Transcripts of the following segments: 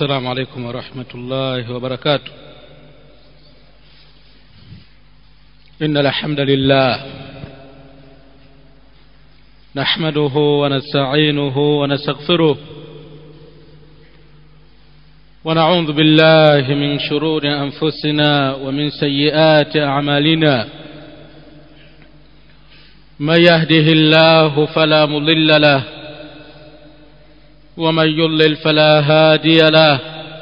السلام عليكم ورحمة الله وبركاته إن الحمد لله نحمده ونستعينه ونستغفره ونعوذ بالله من شرور أنفسنا ومن سيئات أعمالنا من يهده الله فلا مضل له ومن يضلل فلا هادي له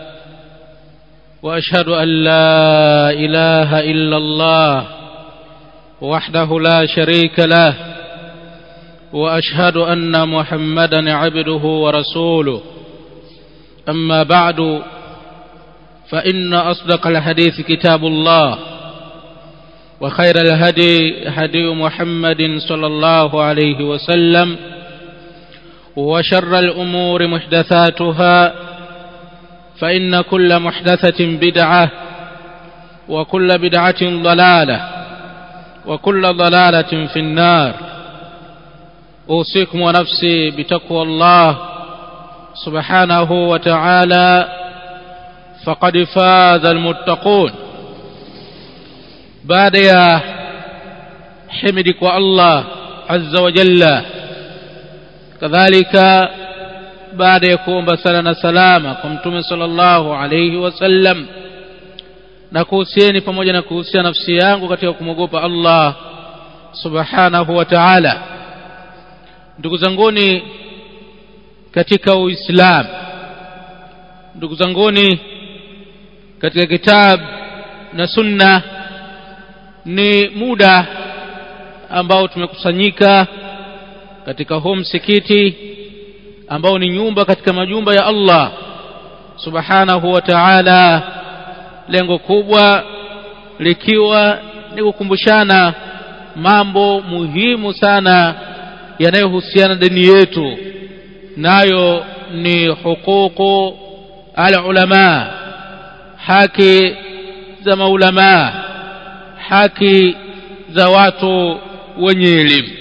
واشهد ان لا اله الا الله وحده لا شريك له واشهد ان محمدا عبده ورسوله اما بعد فان اصدق الحديث كتاب الله وخير الهدي هدي محمد صلى الله عليه وسلم وشر الأمور محدثاتها فإن كل محدثة بدعة وكل بدعة ضلالة وكل ضلالة في النار أوصيكم ونفسي بتقوى الله سبحانه وتعالى فقد فاز المتقون بعد يا حمدك الله عز وجل kadhalika baada ya kuomba sala na salama kwa mtume sallallahu alayhi wasallam na kuhusieni pamoja na kuhusia nafsi yangu katika kumwogopa Allah subhanahu wa ta'ala ndugu zanguni katika uislamu ndugu zanguni katika kitabu na sunna ni muda ambao tumekusanyika katika huu msikiti ambao ni nyumba katika majumba ya Allah subhanahu wa ta'ala lengo kubwa likiwa ni kukumbushana mambo muhimu sana yanayohusiana dini yetu nayo ni hukuku alulama haki za maulama haki za watu wenye elimu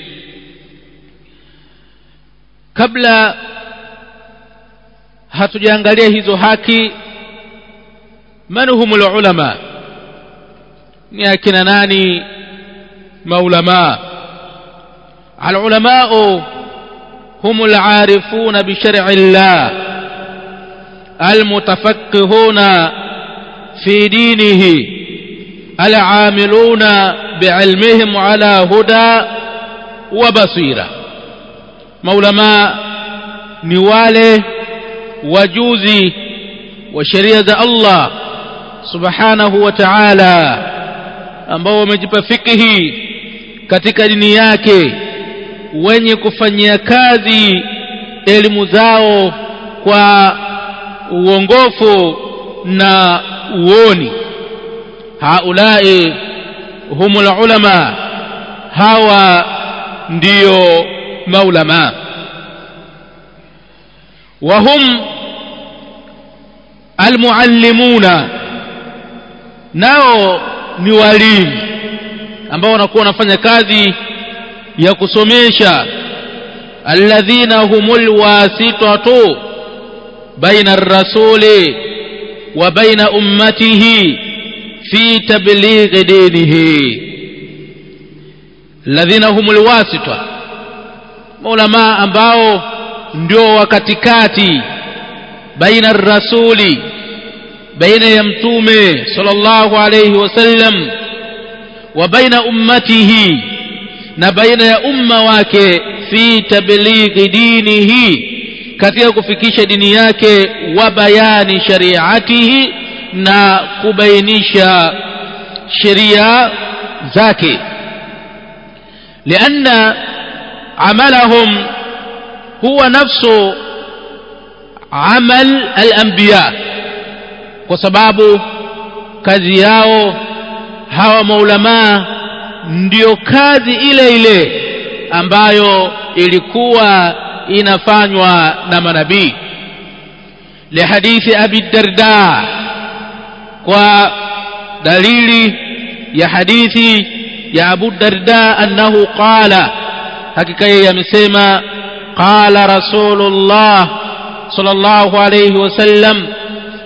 kabla hatujaangalia hizo haki man humul ulama ni akina nani maulama العلماء هم العارفون بشرع الله المتفقهون في دينه العاملون بعلمهم على هدى وبصيره maulama ni wale wajuzi wa sheria za Allah subhanahu wa ta'ala ambao wamejipa fikihi katika dini yake wenye kufanyia kazi elimu zao kwa uongofu na uoni haulai humul ulama hawa ndio maulama وهم المعلمون nao ni walimu ambao wanakuwa wanafanya kazi ya kusomesha alladhina humul wasitatu baina ar-rasuli wa baina ummatihi fi tablighi dinihi alladhina humul wasitatu maulama ambao ndio wakatikati baina rasuli baina ya mtume sallallahu alayhi wasallam wa baina ummatihi na baina ya umma wake fi tablighi dinihi katika kufikisha dini yake wa bayani shariatihi na kubainisha sheria zake lianna عملهم هو نفس عمل الأنبياء وسباب kazi yao hawa maulamaa ndio kazi ile ile ambayo ilikuwa inafanywa na manabii lihadithi abi darda kwa dalili ya hadithi ya abu darda annahu qala hakika yeye amesema qala rasulullah sallallahu alayhi wasallam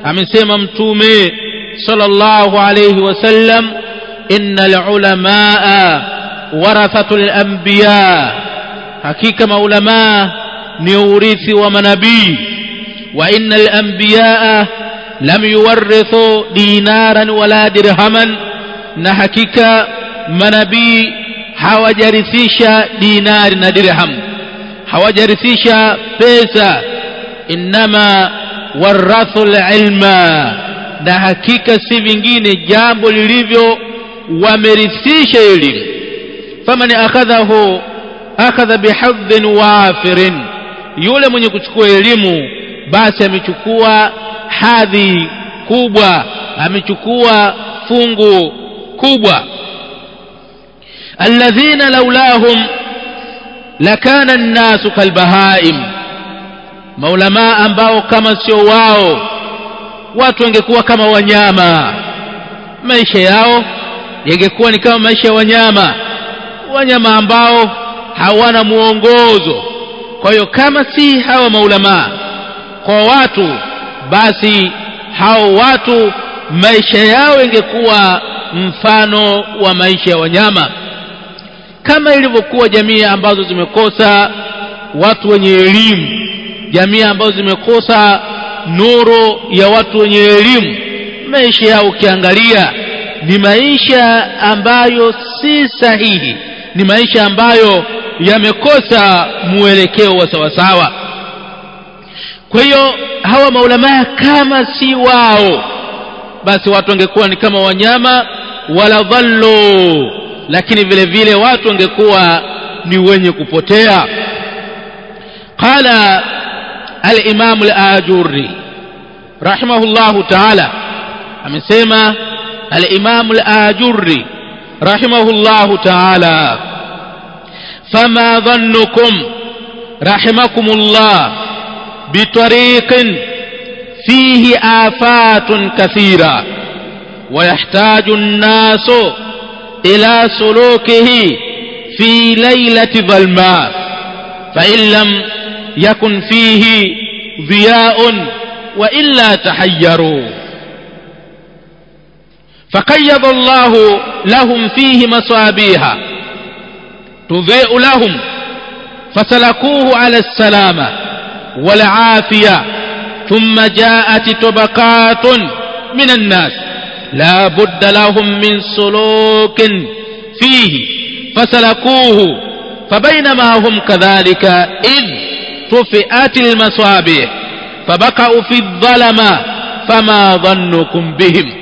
amesema mtume sallallahu alayhi wasallam innal ulamaa warathatul anbiya hakika maulamaa ni urithi wa manabii wa innal anbiyaa lam yuwarithu dinaran wala dirhaman na hakika manabii hawajarithisha dinari na dirham hawajarithisha pesa innama warathu ilma na hakika si vingine jambo lilivyo wamerithisha elimu faman akhadhahu akhadha bihadhin wafirin yule mwenye kuchukua elimu basi amechukua hadhi kubwa amechukua fungu kubwa alladhina laulahum lakana nnasu kalbahaim maulamaa ambao kama sio wao watu wangekuwa kama wanyama maisha yao yangekuwa ni kama maisha ya wanyama wanyama ambao hawana mwongozo kwa hiyo kama si hawa maulamaa kwa watu basi hao watu maisha yao ingekuwa mfano wa maisha ya wanyama kama ilivyokuwa jamii ambazo zimekosa watu wenye elimu jamii ambazo zimekosa nuru ya watu wenye elimu maisha yao ukiangalia ni maisha ambayo si sahihi ni maisha ambayo yamekosa mwelekeo wa sawasawa kwa hiyo hawa maulamaa kama si wao basi watu wangekuwa ni kama wanyama wala dhallu lakini vile vile watu wangekuwa ni wenye kupotea qala al-imam al-ajurri rahimahullahu ta'ala amesema al-imam al-ajurri rahimahullahu ta'ala fama dhannukum rahimakumullah بطريق فيه آفات كثيرة ويحتاج الناس إلى سلوكه في ليلة ظلماء فإن لم يكن فيه ضياء وإلا تحيروا فقيض الله لهم فيه مصابيها تضيء لهم فسلكوه على السلامه والعافية ثم جاءت طبقات من الناس لا بد لهم من سلوك فيه فسلكوه فبينما هم كذلك إذ طفئت المصابيح فبقوا في الظلمة فما ظنكم بهم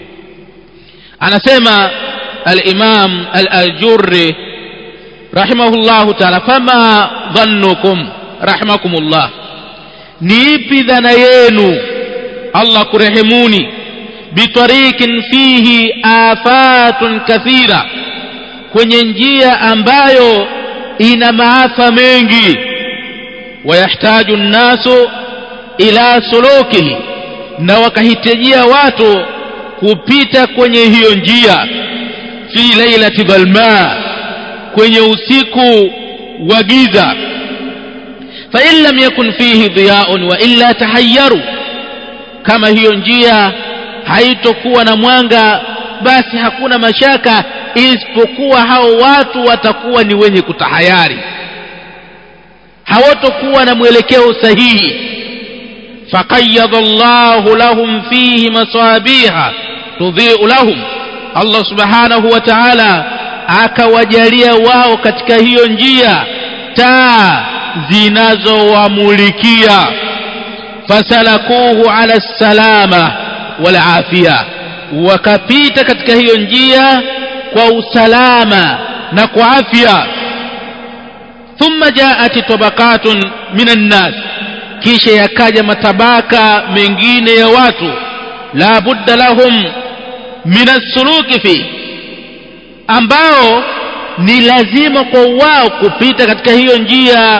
أنا سمع الإمام الأجر رحمه الله تعالى فما ظنكم رحمكم الله ni ipi dhana yenu allah kurehemuni bitarikin fihi afatun kathira kwenye njia ambayo ina maafa mengi wayahtaju nnasu ila sulukihi na wakahitajia watu kupita kwenye hiyo njia fi lailati dhalma kwenye usiku wa giza فإن لم يكن فيه ضياء وإلا تحيروا kama hiyo njia haitokuwa na mwanga basi hakuna mashaka isipokuwa hao watu watakuwa ni wenye kutahayari hawatokuwa na mwelekeo sahihi faqayyada Allahu lahum fihi masabiha tudhi'u lahum Allah subhanahu wa ta'ala akawajalia wao katika hiyo njia taa zinazowamulikia fasalakuhu ala salama wal afia wakapita katika hiyo njia kwa usalama na kwa afya thumma jaat tabaqatun minan nas kisha yakaja matabaka mengine ya watu la budda lahum min as-suluki fi ambao ni lazima kwa wao kupita katika hiyo njia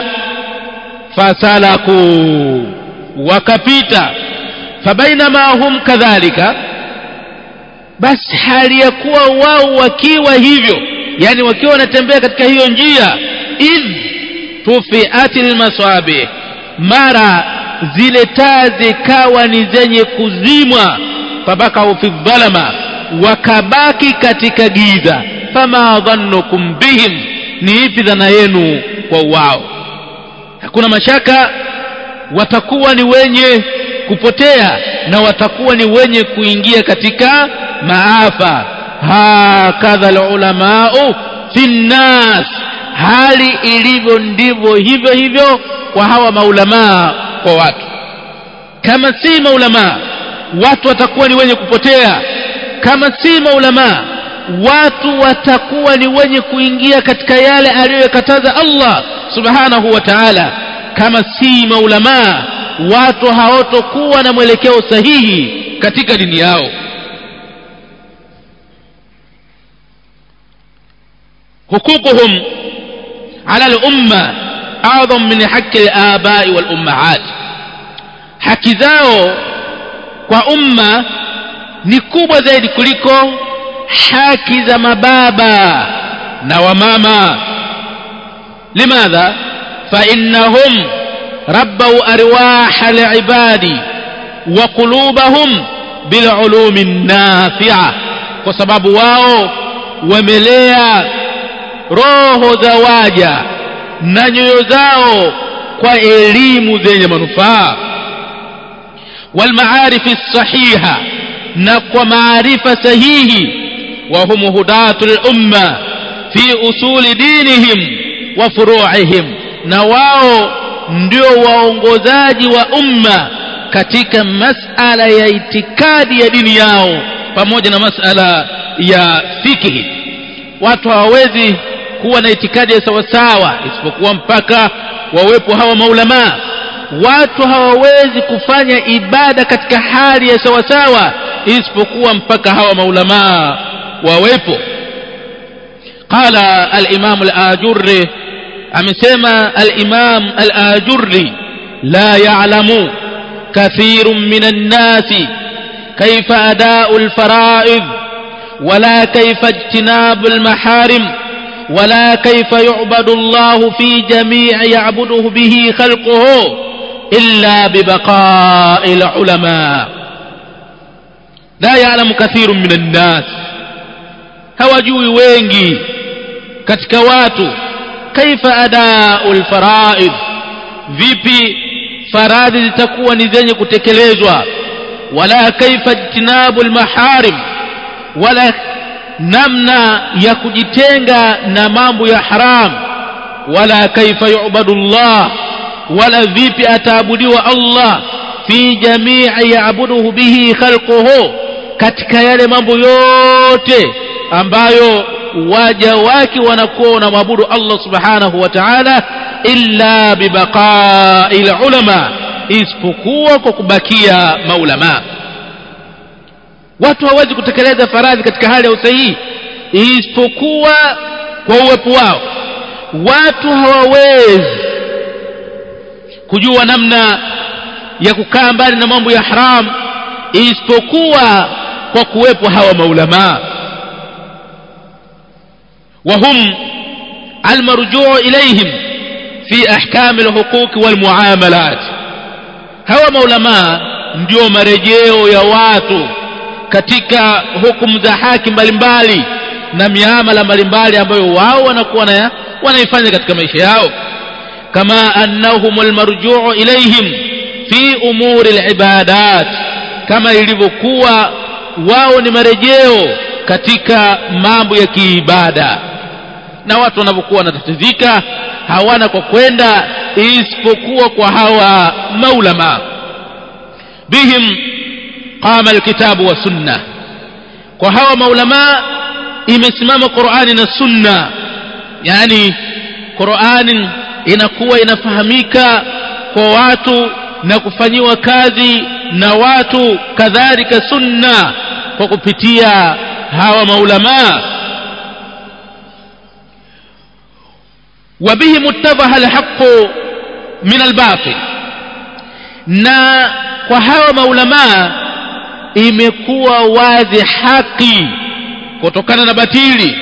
fasalaku wakapita fabainama hum kadhalika basi hali ya kuwa wao wakiwa hivyo yani wakiwa wanatembea katika hiyo njia idh tufiati lmaswabih mara zile taa zikawa ni zenye kuzimwa fabakau fi dhalama wakabaki katika giza fama dhannukum bihim ni ipi dhana yenu kwa wao hakuna mashaka watakuwa ni wenye kupotea na watakuwa ni wenye kuingia katika maafa hakadha lulamau fi nnas hali ilivyo ndivyo hivyo hivyo kwa hawa maulamaa kwa watu kama si maulamaa watu watakuwa ni wenye kupotea kama si maulamaa watu watakuwa ni wenye kuingia katika yale aliyokataza Allah subhanahu wa ta'ala kama si maulamaa watu hawatokuwa na mwelekeo sahihi katika dini yao hukukuhum ala al-umma a'dham min haqqi al-aba'i wal-ummahat haki zao kwa umma ni kubwa zaidi kuliko haki za mababa na wamama limadha fa innahum rabbau arwaha liibadi wa qulubahum bilulumi nafi'a kwa sababu wao wamelea roho za waja na nyoyo zao kwa elimu zenye manufaa walmaarifi sahiha na kwa maarifa sahihi وهم هداة الأمة في أصول دينهم وفروعهم نواو ndio waongozaji wa umma katika masala ya itikadi ya dini yao pamoja na masala ya fikihi watu hawawezi kuwa na itikadi ya sawasawa isipokuwa mpaka wawepo hawa maulamaa watu hawawezi kufanya ibada katika hali ya sawasawa isipokuwa mpaka hawa maulamaa wawepo qala al-imam al-ajurri amesema al-imam al-ajurri la ya'lamu kathirun min an-nasi kayfa ada'u al-fara'id ولا كيف اجتناب المحارم ولا كيف يعبد الله في جميع يعبده به خلقه إلا ببقاء العلماء لا يعلم كثير من الناس hawajui wengi katika watu kaifa adaul faraid vipi faradhi zitakuwa ni zenye kutekelezwa wala kaifa jtinabul maharim wala namna ya kujitenga na mambo ya haram wala kaifa yu'badullah wala vipi ataabudiwa Allah fi jamii yaabuduhu bihi khalquhu katika yale mambo yote ambayo waja wake wanakuwa wanamwabudu Allah subhanahu wa ta'ala illa bibaqa'il ulama isipokuwa kwa kubakia maulama watu hawezi kutekeleza faradhi katika hali ya usahihi isipokuwa kwa uwepo wao watu hawawezi kujua namna ya kukaa mbali na mambo ya haram isipokuwa kwa kuwepo hawa maulamaa وهم المرجوع إليهم في أحكام الحقوق والمعاملات هوا مولما ndio marejeo ya watu katika hukumu za haki mbalimbali na miamala mbalimbali ambayo wao wanakuwa na wanaifanya katika maisha yao kama annahum almarjuu ilaihim fi umuri alibadat kama ilivyokuwa wao ni marejeo katika mambo ya kiibada na watu wanapokuwa wanatatizika hawana kwa kwenda isipokuwa kwa hawa maulama bihim qama alkitabu wa sunna kwa hawa maulama imesimama Qur'ani na sunna yani Qur'ani inakuwa inafahamika kwa watu na kufanyiwa kazi na watu kadhalika sunna kwa kupitia hawa maulamaa وبهم اتضح الحق من الباطل na kwa hawa maulamaa imekuwa wazi haki kutokana na batili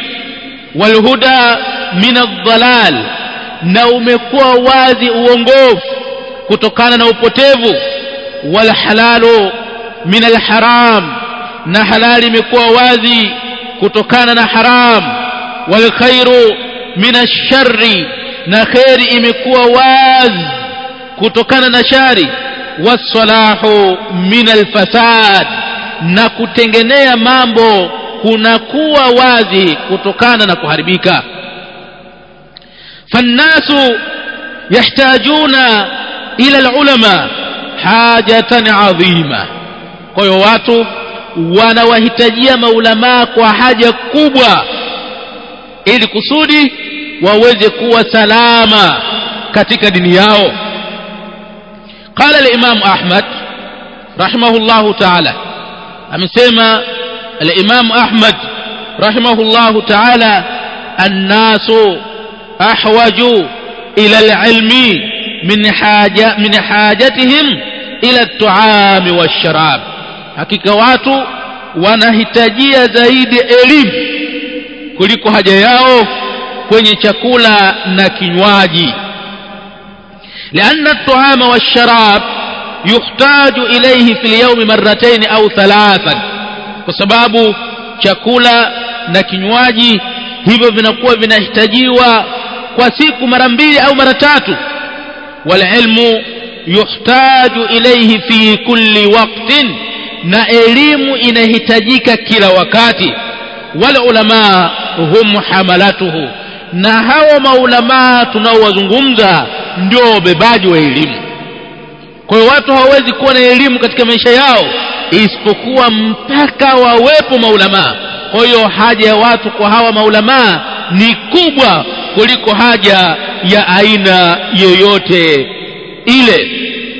walhuda min aldhalal na umekuwa wazi uongofu kutokana na upotevu wal halalu min al haram na halali imekuwa wazi kutokana na haram wal khairu min ash-sharri na khairi imekuwa wazi kutokana na shari wasalahu min alfasad na kutengenea mambo kunakuwa wazi kutokana na kuharibika fannasu yahtajuna ila alulama hajatan adhima kwa hiyo watu wanawahitajia maulamaa kwa haja kubwa ili kusudi waweze kuwa salama katika dini yao قال الإمام أحمد رحمه الله تعالى أمسيما الإمام أحمد رحمه الله تعالى الناس أحوج إلى العلم من حاجة من حاجتهم إلى الطعام والشراب hakika watu wanahitajia zaidi elimu kuliko haja yao kwenye chakula na kinywaji لأن الطعام والشراب يحتاج إليه في اليوم مرتين أو ثلاثا وسباب chakula na kinywaji hivyo vinakuwa vinahitajiwa kwa siku mara mbili au mara tatu walilmu yuhtaju ilayhi fi kulli waqtin na elimu inahitajika kila wakati wal ulama hum hamalatuhu na hawa maulamaa tunaowazungumza ndio wabebaji wa elimu kwa hiyo watu hawawezi kuwa na elimu katika maisha yao isipokuwa mpaka wawepo maulamaa kwa hiyo haja ya watu kwa hawa maulamaa ni kubwa kuliko haja ya aina yoyote ile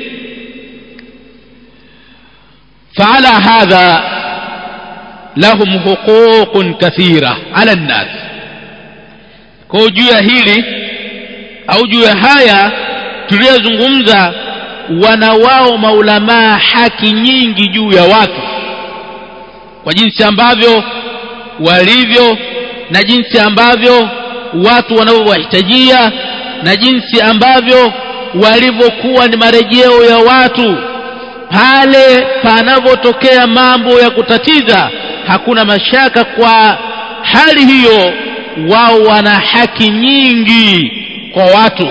فعلى هذا لهم حقوق كثيرة على الناس kwa juu ya hili au juu ya haya tuliyozungumza wana wao maulamaa haki nyingi juu ya watu kwa jinsi ambavyo walivyo na jinsi ambavyo watu wanavyowahitajia na jinsi ambavyo walivyokuwa ni marejeo ya watu pale panapotokea mambo ya kutatiza hakuna mashaka kwa hali hiyo wao wana haki nyingi kwa watu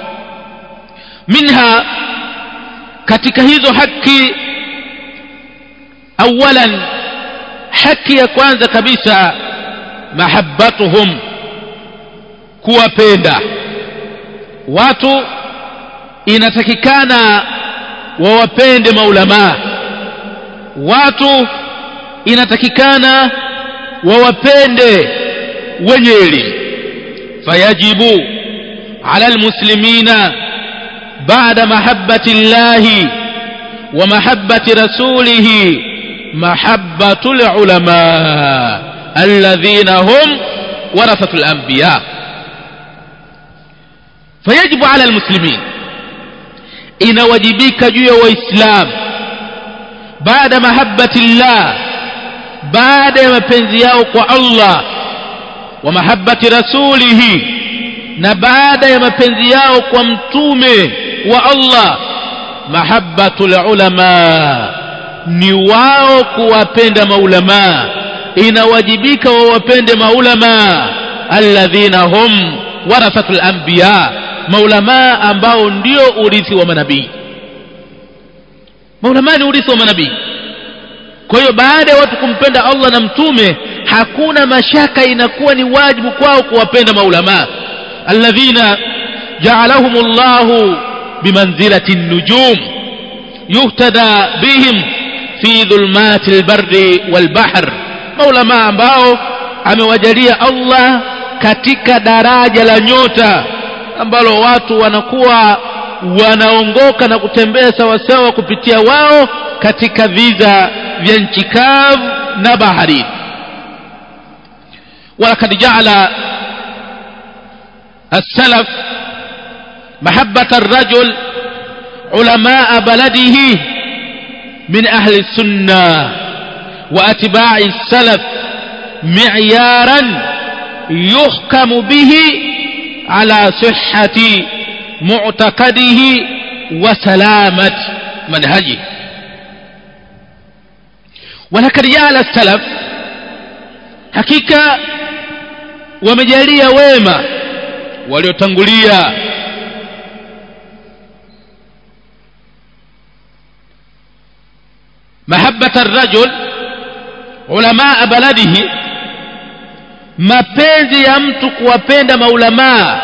minha katika hizo haki awalan haki ya kwanza kabisa mahabbatuhum kuwapenda watu inatakikana wawapende maulamaa watu inatakikana wawapende wenye elimu fayajibu ala almuslimina بعد محبة الله ومحبة رسوله محبة العلماء الذين هم ورثة الأنبياء فيجب على المسلمين إن وجبك جوي وإسلام بعد محبة الله بعد ما بنزياوك الله ومحبة رسوله na baada ya mapenzi yao kwa mtume wa Allah mahabbatul ulama ni wao kuwapenda maulama inawajibika wawapende maulama alladhina hum warathatul anbiya maulama ambao ndio urithi wa manabii maulama ni urithi wa manabii kwa hiyo baada ya watu kumpenda Allah na mtume hakuna mashaka inakuwa ni wajibu kwao kuwapenda maulama الذين جعلهم الله بمنزلة النجوم يهتدى بهم في ظلمات البر والبحر مولما ambao amewajalia Allah katika daraja la nyota ambalo watu wanakuwa wanaongoka na kutembea sawasawa kupitia wao katika viza vya nchi kavu na baharini walakad jaala السلف محبة الرجل علماء بلده من أهل السنة وأتباع السلف معيارا يحكم به على صحة معتقده وسلامة منهجه ولقد جعل السلف hakika wamejalia wema waliotangulia mahabbata rajul ulamaa baladihi mapenzi ya mtu kuwapenda maulamaa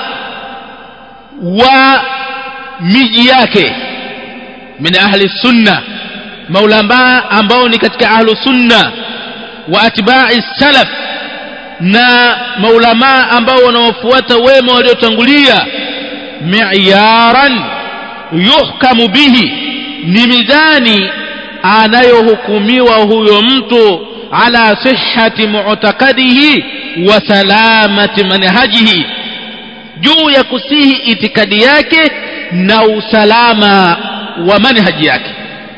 wa miji yake min ahli sunna maulamaa ambao ni katika ahlu sunna wa atba'i salaf na maulamaa ambao wanaofuata wema waliotangulia mi'yaran yuhkamu bihi ni mizani anayohukumiwa huyo mtu ala sihhati mu'taqadihi wa salamati manhajihi juu ya kusihi itikadi yake na usalama wa manhaji yake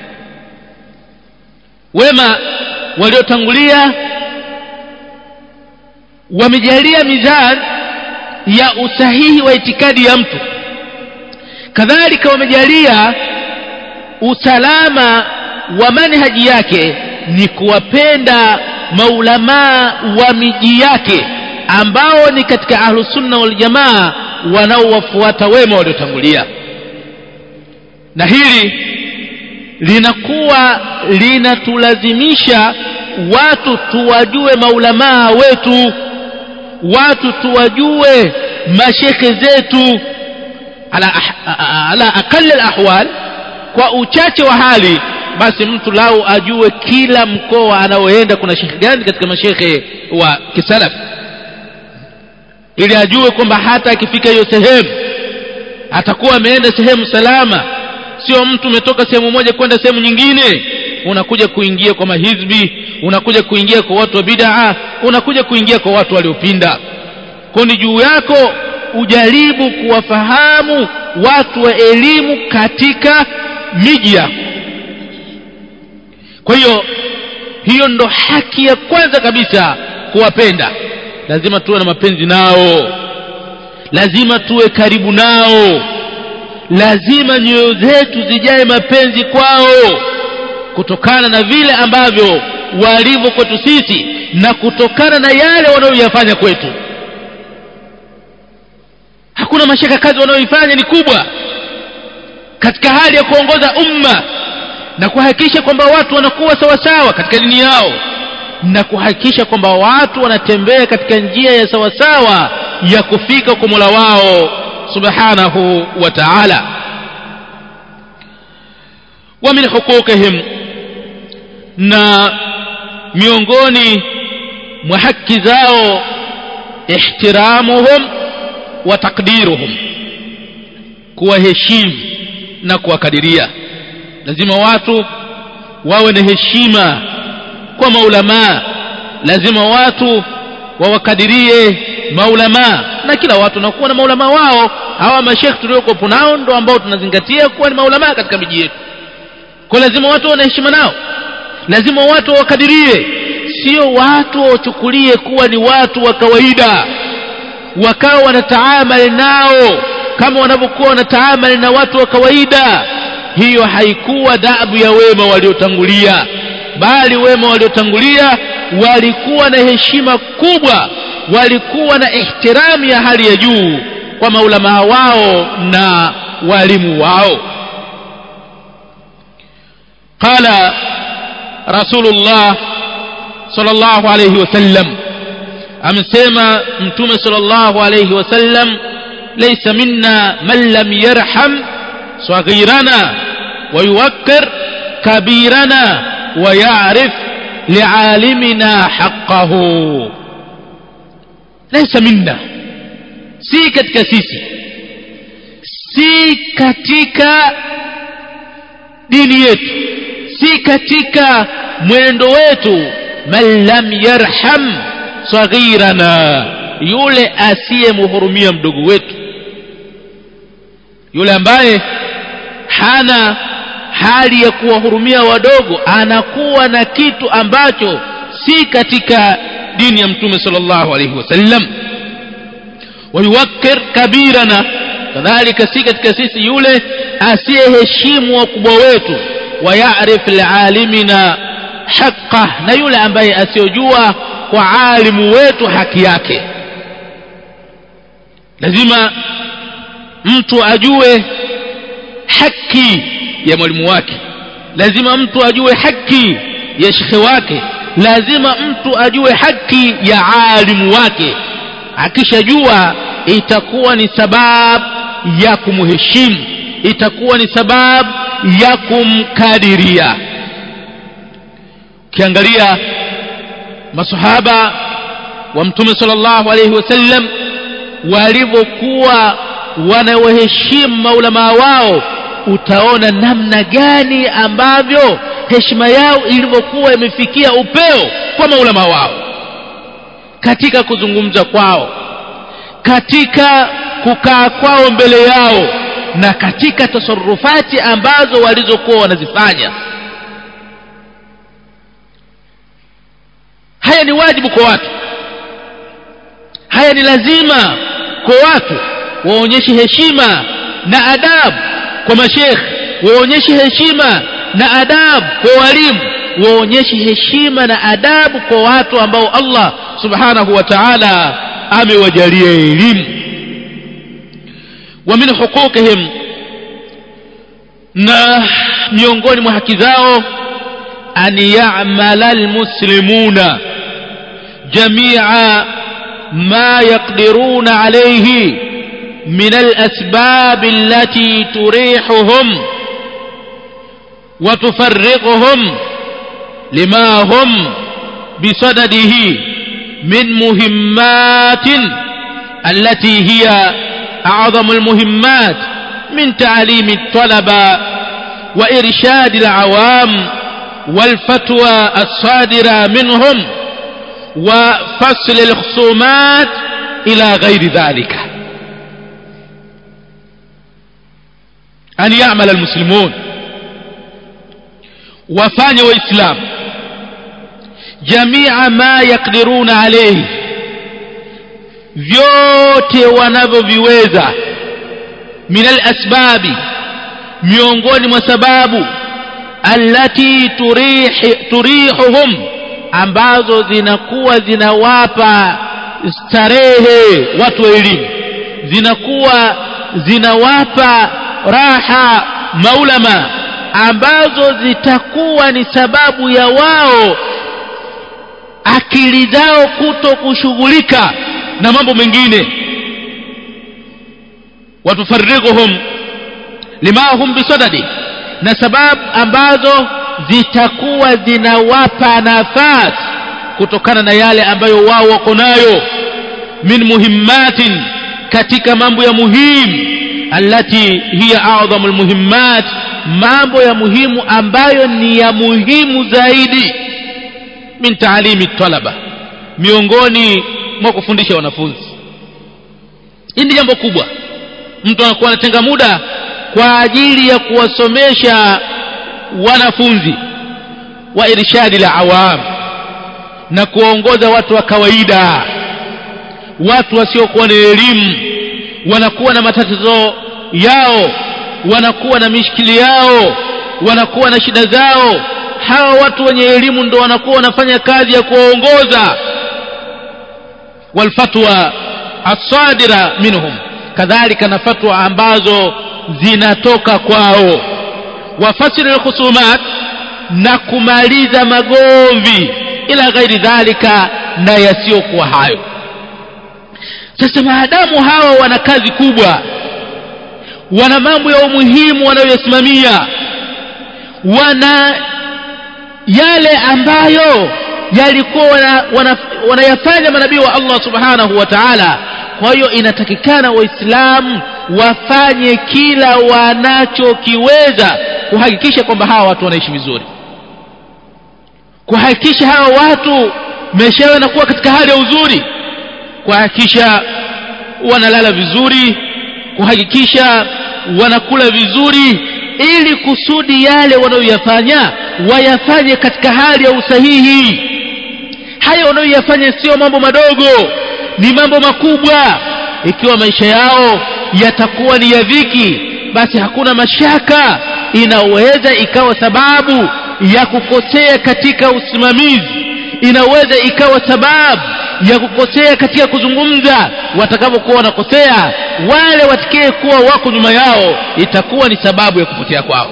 wema waliotangulia wamejalia mizani ya usahihi wa itikadi ya mtu kadhalika wamejalia usalama wa manhaji yake ni kuwapenda maulamaa wa miji yake ambao ni katika ahlusunna waljamaa wanaowafuata wema waliotangulia na hili linakuwa linatulazimisha watu tuwajue maulamaa wetu watu tuwajue mashekhe zetu ala, ala aqali alahwal kwa uchache wa hali basi mtu lau ajue kila mkoa anaoenda kuna shekhe gani katika mashekhe wa kisalaf ili ajue kwamba hata akifika hiyo sehemu atakuwa ameenda sehemu salama sio mtu umetoka sehemu moja kwenda sehemu nyingine unakuja kuingia kwa mahizbi unakuja kuingia kwa watu wa bid'a unakuja kuingia kwa watu waliopinda kwa ni juu yako ujaribu kuwafahamu watu wa elimu katika miji yako kwa hiyo hiyo ndo haki ya kwanza kabisa kuwapenda lazima tuwe na mapenzi nao lazima tuwe karibu nao lazima nyoyo zetu zijae mapenzi kwao kutokana na vile ambavyo walivyo kwetu sisi na kutokana na yale wanayoyafanya kwetu hakuna mashaka kazi wanayoifanya ni kubwa katika hali ya kuongoza umma na kuhakikisha kwamba watu wanakuwa sawasawa katika dini yao na kuhakikisha kwamba watu wanatembea katika njia ya sawasawa ya kufika kwa Mola wao subhanahu wa ta'ala wa min huquqihim na miongoni mwa haki zao ihtiramuhum wa takdiruhum kuwaheshimu na kuwakadiria lazima watu wawe na heshima kwa maulamaa lazima watu wawakadirie maulamaa na kila watu nakuwa na maulamaa wao hawa mashekh tuliokuwepo nao ndo ambao tunazingatia kuwa ni maulamaa katika miji yetu kwa lazima watu wana heshima nao lazima watu wawakadirie sio watu wawachukulie kuwa ni watu wa kawaida wakawa wanataamali nao kama wanavyokuwa wanataamali na watu wa kawaida hiyo haikuwa dabu ya wema waliotangulia bali wema waliotangulia walikuwa na heshima kubwa walikuwa na ihtiramu ya hali ya juu kwa maulamaa wao na walimu wao qala rasulullah sallallahu alayhi wasallam amesema mtume sallallahu alayhi wasallam laysa minna man lam yarham saghirana wa yuwakkir kabirana wa ya'rif li'alimina haqqahu laysa minna si katika sisi si katika dini yetu si katika mwendo wetu man lam yarham saghirana yule asiyemhurumia mdogo wetu yule ambaye hana hali ya kuwahurumia wadogo anakuwa na kitu ambacho si katika dini ya mtume sallallahu alaihi wasallam wayuwakkir kabirana kadhalika si katika sisi yule asiyeheshimu wakubwa wetu wayarif lialimina haqqah na yule ambaye asiyojua kwa alimu wetu haki yake lazima mtu ajue haki ya mwalimu wake lazima mtu ajue haki ya shekhe wake lazima mtu ajue haki ya alimu wake akishajua itakuwa ni sababu ya kumheshimu itakuwa ni sababu ya kumkadiria ukiangalia masahaba wa mtume sallallahu alaihi wasallam walivyokuwa wanawaheshimu maulamaa wao utaona namna gani ambavyo heshima yao ilivyokuwa imefikia upeo kwa maulamaa wao katika kuzungumza kwao katika kukaa kwao mbele yao na katika tasarufati ambazo walizokuwa wanazifanya haya ni wajibu kwa watu haya ni lazima kwa watu waonyeshe heshima na adabu kwa mashekh waonyeshe heshima na adabu kwa walimu waonyeshe heshima na adabu kwa watu ambao Allah subhanahu wa ta'ala amewajalia elimu wa min huquqihim na miongoni mwa haki zao an ya'mala almuslimuna jami'a ma yaqdiruna alayhi من الأسباب التي تريحهم وتفرقهم لما هم بصدده من مهمات التي هي أعظم المهمات من تعليم الطلبة وإرشاد العوام والفتوى الصادرة منهم وفصل الخصومات إلى غير ذلك أن يعمل المسلمون وفاني وإسلام جميع ما يقدرون عليه vyote wanavyoviweza min alasbabi miongoni mwa sababu allati turihi, turihuhum ambazo zinakuwa zinawapa starehe watu wa elimu zinakuwa zinawapa raha maulama ambazo zitakuwa ni sababu ya wao akili zao kuto kushughulika na mambo mengine watufarriguhum lima hum bisadadi na sababu ambazo zitakuwa zinawapa nafasi kutokana na yale ambayo wao wako nayo min muhimmatin katika mambo ya muhimu allati hiya a'dhamu almuhimmat mambo ya muhimu ambayo ni ya muhimu zaidi min taalimi talaba miongoni mwa kufundisha wanafunzi hii ni jambo kubwa mtu anakuwa anatenga muda kwa ajili ya kuwasomesha wanafunzi wa irshadi la awam na kuwaongoza watu wa kawaida watu wasiokuwa na elimu wanakuwa na matatizo yao wanakuwa na mishikili yao wanakuwa na shida zao hawa watu wenye elimu ndo wanakuwa wanafanya kazi ya kuwaongoza walfatwa asadira minhum kadhalika na fatwa ambazo zinatoka kwao wafasiri lkhusumat na kumaliza magomvi ila ghairi dhalika na yasiyokuwa hayo sasa maadamu hawa wana kazi kubwa wana mambo ya umuhimu wanayoyasimamia wana yale ambayo yalikuwa wanayafanya wana, wana manabii wa Allah subhanahu wa ta'ala kwa hiyo inatakikana waislamu wafanye kila wanachokiweza kuhakikisha kwamba hawa watu wanaishi vizuri kuhakikisha hawa watu maisha yao yanakuwa katika hali ya uzuri kuhakikisha wanalala vizuri kuhakikisha wanakula vizuri ili kusudi yale wanayoyafanya wayafanye katika hali ya usahihi haya wanayoyafanya sio mambo madogo ni mambo makubwa ikiwa maisha yao yatakuwa ni ya dhiki basi hakuna mashaka inaweza ikawa sababu ya kukosea katika usimamizi inaweza ikawa sababu ya kukosea katika kuzungumza watakapokuwa wanakosea wale watikie kuwa wako nyuma yao itakuwa ni sababu ya kupotea kwao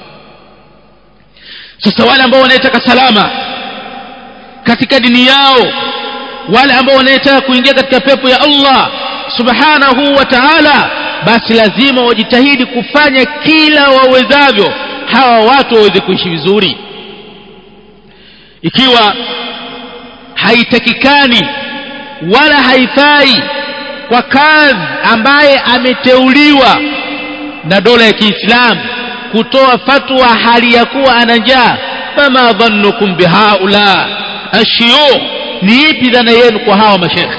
sasa wale ambao wanaitaka salama katika dini yao wale ambao wanaitaka kuingia katika pepo ya Allah subhanahu wa ta'ala basi lazima wajitahidi kufanya kila wawezavyo hawa watu waweze kuishi vizuri ikiwa haitakikani wala haifai kwa kazi ambaye ameteuliwa na dola ya Kiislamu kutoa fatwa hali ya kuwa ana njaa fama dhannukum bihaula ashiyukh ni ipi dhana yenu kwa hawa mashekhe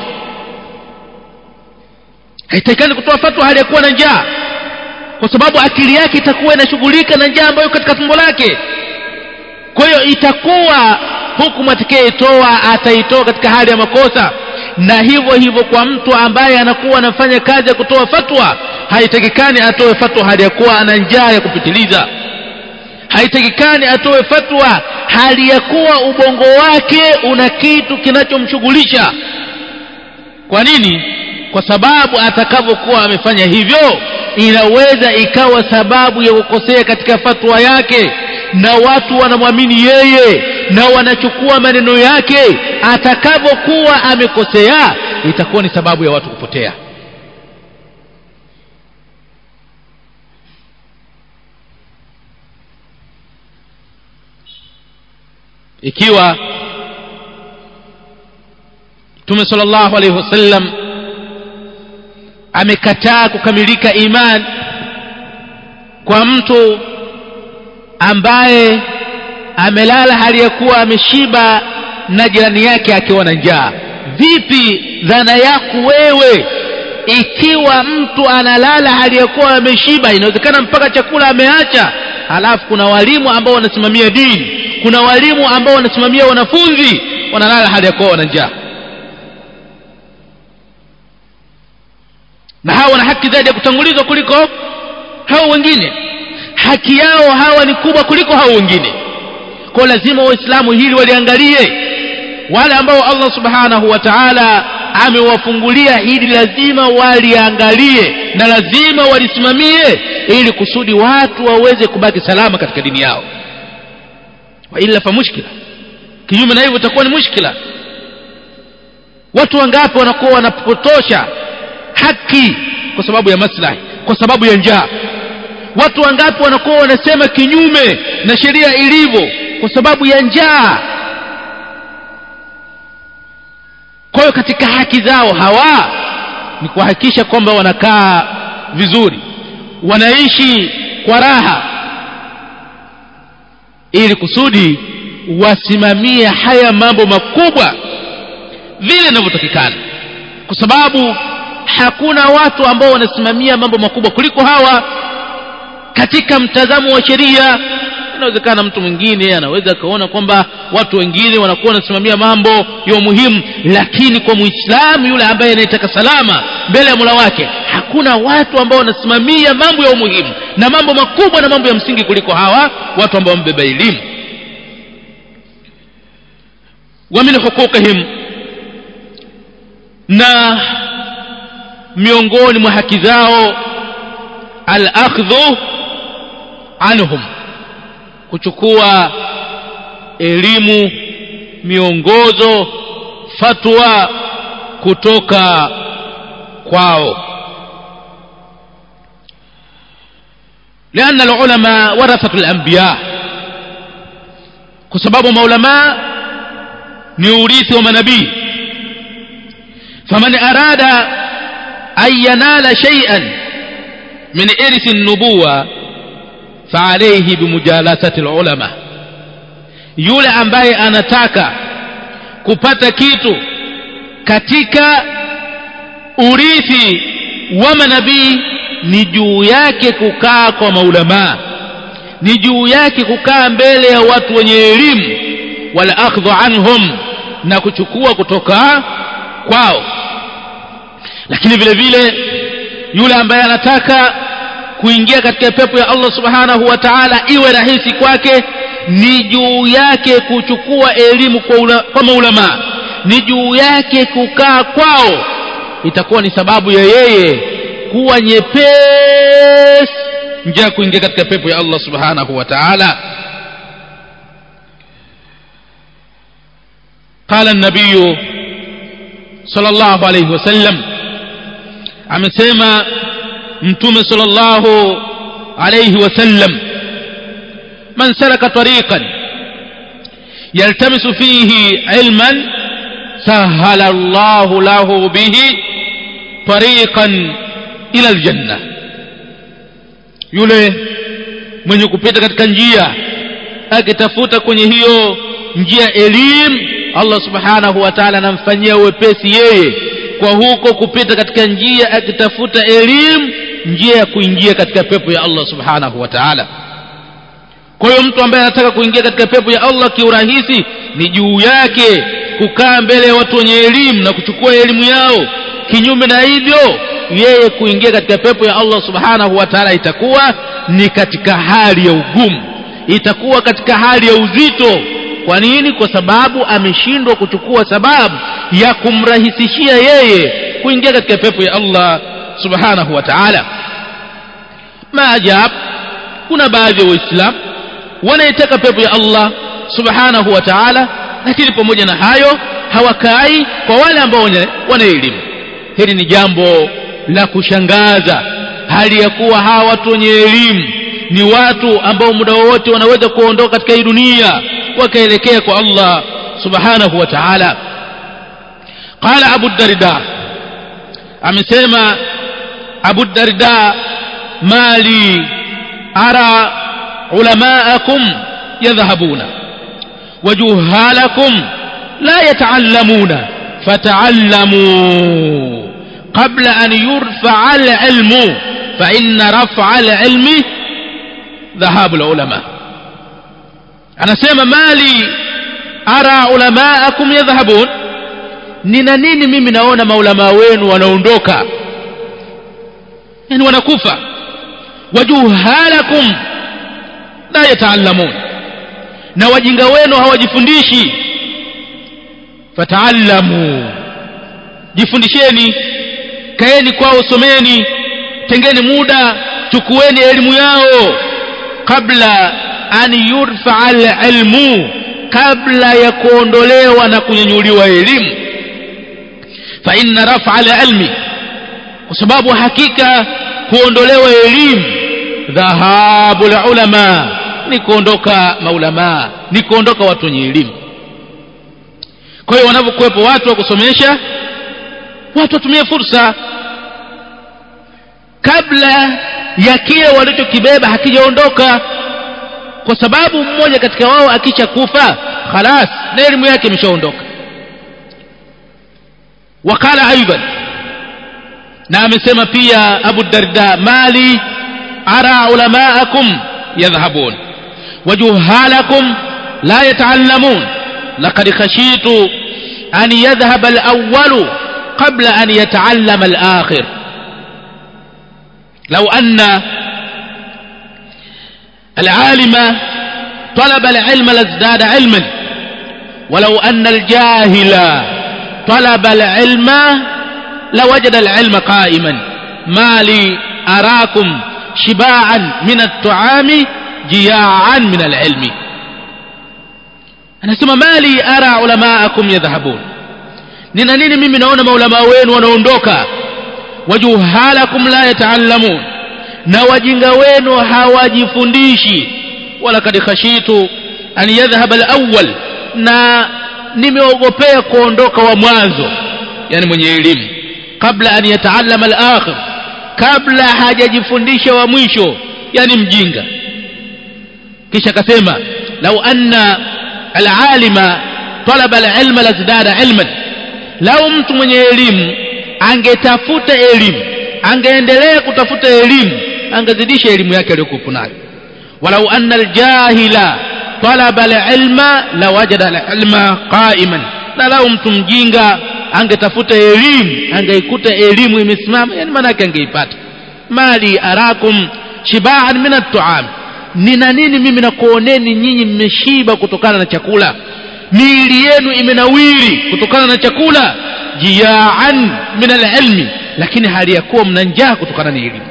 haitakikani kutoa fatwa hali ya kuwa na njaa kwa sababu akili yake itakuwa inashughulika na njaa ambayo katika tumbo lake kwa hiyo itakuwa hukumu atakayeitoa ataitoa katika hali ya makosa na hivyo hivyo kwa mtu ambaye anakuwa anafanya kazi ya kutoa fatwa haitakikani atoe fatwa hali ya kuwa ana njaa ya kupitiliza haitakikani atoe fatwa hali ya kuwa ubongo wake una kitu kinachomshughulisha kwa nini kwa sababu atakavyokuwa amefanya hivyo inaweza ikawa sababu ya kukosea katika fatwa yake na watu wanamwamini yeye na wanachukua maneno yake atakavyokuwa amekosea itakuwa ni sababu ya watu kupotea ikiwa Mtume sallallahu alaihi wasallam amekataa kukamilika iman kwa mtu ambaye amelala hali ya kuwa ameshiba na jirani yake akiwa na njaa vipi dhana yako wewe ikiwa mtu analala hali ya kuwa ameshiba inawezekana mpaka chakula ameacha halafu kuna walimu ambao wanasimamia dini kuna walimu ambao wanasimamia wanafunzi wanalala hali ya kuwa wana njaa na hawa wana haki zaidi ya kutangulizwa kuliko hao wengine haki yao hawa ni kubwa kuliko hao wengine kwa lazima waislamu hili waliangalie wale ambao Allah subhanahu wa ta'ala amewafungulia hili lazima waliangalie na lazima walisimamie ili kusudi watu waweze kubaki salama katika dini yao wa illa fa mushkila kinyume na hivyo itakuwa ni mushkila watu wangapi wanakuwa wanapotosha haki kwa sababu ya maslahi kwa sababu ya njaa watu wangapi wanakuwa wanasema kinyume na sheria ilivyo kwa sababu ya njaa kwa hiyo katika haki zao hawa ni kuhakikisha kwamba wanakaa vizuri wanaishi kwa raha ili kusudi wasimamie haya mambo makubwa vile inavyotakikana kwa sababu hakuna watu ambao wanasimamia mambo makubwa kuliko hawa katika mtazamo wa sheria inawezekana mtu mwingine anaweza akaona kwamba watu wengine wanakuwa wanasimamia mambo ya umuhimu lakini kwa muislamu yule ambaye anayetaka salama mbele ya mula wake hakuna watu ambao wanasimamia mambo ya umuhimu na mambo makubwa na mambo ya msingi kuliko hawa watu ambao wamebeba elimu wa min huquqihim na miongoni mwa haki zao al-akhdhu anhum kuchukua elimu miongozo fatwa kutoka kwao لأن العلماء ورثة الأنبياء كسبب مولما نوريث ومنبي فمن أراد أن ينال شيئا من إرث النبوة فعليه بمجالسة العلماء yule ambaye anataka kupata kitu katika urithi wa manabii ni juu yake kukaa kwa maulamaa ni juu yake kukaa mbele ya watu wenye elimu wala akhdhu anhum na kuchukua kutoka kwao lakini vile vile yule ambaye anataka kuingia katika pepo ya Allah subhanahu wa ta'ala iwe rahisi kwake ni juu yake kuchukua elimu kwa, ula, kwa maulama ni juu yake kukaa kwao itakuwa ni sababu ya yeye kuwa nyepesi njia ya kuingia katika pepo ya Allah subhanahu wa ta'ala قال النبي صلى الله عليه وسلم amesema mtume sallallahu alayhi wasallam man salaka tariqan yaltamisu fihi ilman sahala Allahu lahu bihi tariqan ila aljanna yule mwenye kupita katika njia akitafuta kwenye hiyo njia elimu Allah subhanahu wa ta'ala anamfanyia uwepesi yeye kwa huko kupita katika njia akitafuta elimu njia ya kuingia katika pepo ya Allah subhanahu wa ta'ala kwa hiyo mtu ambaye anataka kuingia katika pepo ya Allah kiurahisi ni juu yake kukaa mbele ya watu wenye elimu na kuchukua elimu yao kinyume na hivyo yeye kuingia katika pepo ya Allah subhanahu wa ta'ala itakuwa ni katika hali ya ugumu itakuwa katika hali ya uzito kwa nini kwa sababu ameshindwa kuchukua sababu ya kumrahisishia yeye kuingia katika pepo ya Allah subhanahu wa ta'ala maajab kuna baadhi ya waislamu wanaitaka pepo ya Allah subhanahu wa ta'ala lakini pamoja na hayo hawakai kwa wale ambao wana elimu hili ni jambo la kushangaza hali ya kuwa hawa watu wenye elimu ni watu ambao muda wowote wanaweza kuondoka katika hii dunia wakaelekea kwa Allah subhanahu wa ta'ala qala abu darda amesema abu darda mali ara ulamaakum yadhhabuna wajuhalakum la yataallamuna fataallamu qabla an yurfa al-ilmu fa inna raf'a al-ilmi dhahabu al-ulama anasema mali ara ulamaakum yadhhabun nina nini mimi naona maulama wenu wanaondoka yani wanakufa wajuhalakum la yataallamun na wajinga wenu hawajifundishi fataallamu jifundisheni kaeni kwao someni tengeni muda chukueni elimu yao kabla an yurfa alilmu kabla ya kuondolewa na kunyanyuliwa elimu fa inna rafa alilmi kwa sababu hakika kuondolewa elimu dhahabu ulama ni kuondoka maulama ni kuondoka watu wenye elimu kwa hiyo wanapokuwepo watu wa kusomesha watu watumie fursa kabla ya kile walichokibeba hakijaondoka kwa sababu mmoja katika wao akicha kufa khalas na elimu yake imeshaondoka wakala aidan na amesema pia abu darda mali ara ulamaakum yadhhabun wajuhalakum la yataallamun laqad khashitu an yadhhab al-awwal qabla an yataallama al-akhir law anna العالم طلب العلم لازداد علما ولو أن الجاهل طلب العلم لوجد العلم قائما ما لي أراكم شباعا من الطعام جياعا من العلم anasema mali ara ulamaakum yadhhabun nina nini mimi naona maulama wenu wanaondoka wajuhalakum la yataallamun na wajinga wenu hawajifundishi wala kad khashitu an yadhhab al-awwal na nimeogopea kuondoka wa mwanzo yani mwenye elimu kabla an yataallama al-akhir kabla hajajifundisha wa mwisho yani mjinga kisha akasema lau anna al-alima talaba al-ilma lazdada ilman lau mtu mwenye elimu angetafuta elimu angeendelea kutafuta elimu angezidisha elimu yake aliyokuwa nayo walau anna aljahila talaba alilma lawajada alilma qa'iman na lau mtu mjinga angetafuta elimu angeikuta elimu imesimama yani maana yake angeipata mali arakum shibaan min at-ta'am nina nini mimi nakuoneni nyinyi mmeshiba kutokana na chakula miili yenu imenawiri kutokana na chakula jiaan min alilmi lakini hali ya kuwa mna njaa kutokana na elimu